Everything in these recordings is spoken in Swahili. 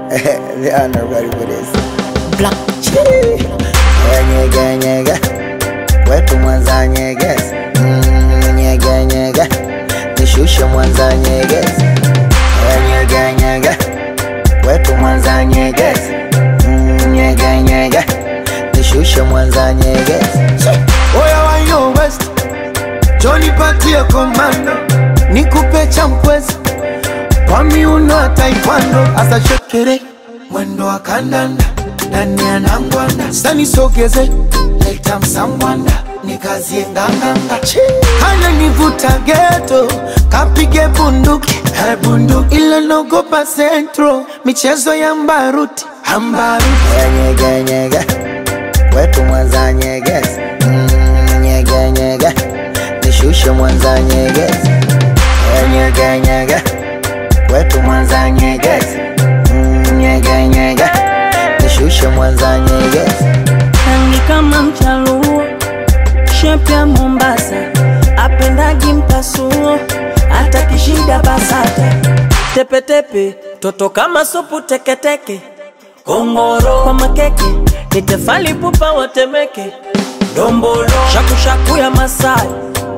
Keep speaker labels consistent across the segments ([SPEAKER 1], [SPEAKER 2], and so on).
[SPEAKER 1] they are not ready for this.
[SPEAKER 2] Black
[SPEAKER 1] Chii. Nyege nyege, wetu Mwanza nyegezi. Mm, nyege nyege, nishushe Mwanza nyegezi. Nyege nyege, wetu Mwanza nyegezi. Mm, nyege nyege, nishushe Mwanza nyegezi.
[SPEAKER 3] Oya wa yo West, Johnny patie komando, nikupe champwezi kwa miuno ya taekwondo, asa shekere mwendo wa kandanda ndani ya nangwanda, sani sogeze leta msambwanda nikazie nganganga, hana nivuta geto kapige bunduki eh, bunduki, ila nogopa centro michezo ya mbaruti ambaruti
[SPEAKER 1] Nyege nyege, wetu Mwanza nyegezi. Mm, nyege nyege, nishushe Mwanza nyegezi. Nyege nyege, wetu Mwanza nyegezi. Mm, nyege nyege, nishushe Mwanza nyegezi.
[SPEAKER 2] rangi kama mchaluo, shepu ya Mombasa, apendagi mpasuo, hata kishida basata, tepetepe, toto kama supu teketeke, kongoro kwa makeke, ni tefali pupa watemeke, dombolo shakushaku ya Masai,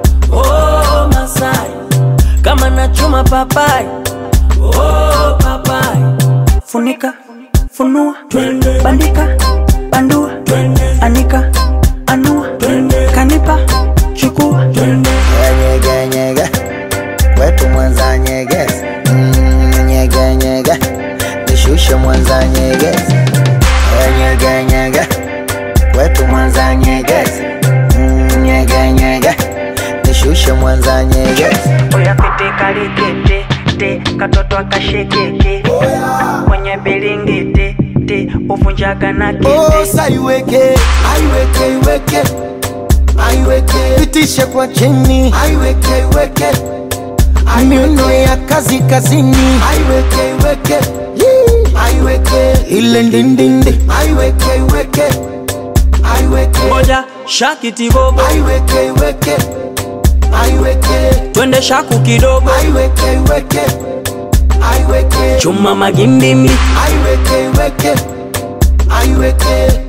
[SPEAKER 2] oh Masai, kama nachuma papai, oh papai, funika funua bandika bandua anika anua kanipa chukua
[SPEAKER 1] Nyege nyege, wetu Mwanza nyegezi. Mm, nyege nyege, nishushe Mwanza nyegezi. Nyege nyege, wetu Mwanza nyegezi. Mm, nyege nyege, nishushe Mwanza nyegezi.
[SPEAKER 2] oya pete kalikete te katoto akashekeke kwenye bilingiti te uvunjaga na kete
[SPEAKER 3] Osa iweke, aiweke, iweke, aiweke, pitishe kwa chini, aiweke, iweke, miuno ya kazi kazini, aiweke, iweke, Yee. aiweke, ile ndindindi, aiweke, iweke, aiweke,
[SPEAKER 2] moja shakitibobo
[SPEAKER 3] aiweke, iweke, aiweke,
[SPEAKER 2] twende shaku kidogo
[SPEAKER 3] aiweke, iweke, aiweke,
[SPEAKER 2] chuma magimbimi
[SPEAKER 3] aiweke, iweke, aiweke,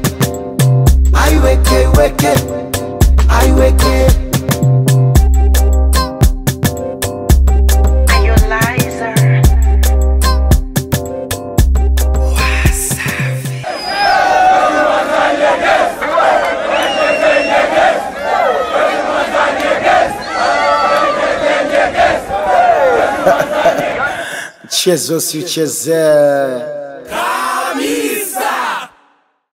[SPEAKER 3] aiweke, iweke, aiweke. Mchezo si uchezee.